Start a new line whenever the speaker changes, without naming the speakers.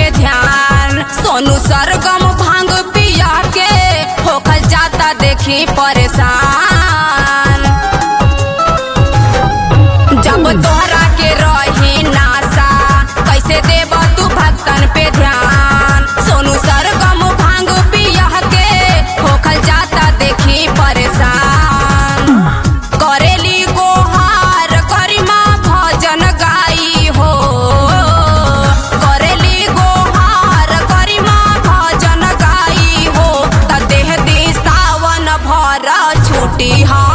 पे ध्यान सोनू सरगम भांग पिया के होखल जाता देखी परेशान जब तोहरा के रही नासा कैसे देब तू भक्तन पे ध्यान सोनू सरगम भांग पिया के होखल जाता देखी परेशान करेली गोहार करिमा भजन गाई हो करेली गोहार करिमा भजन गाई हो त देह दी सावन भर छुटी हा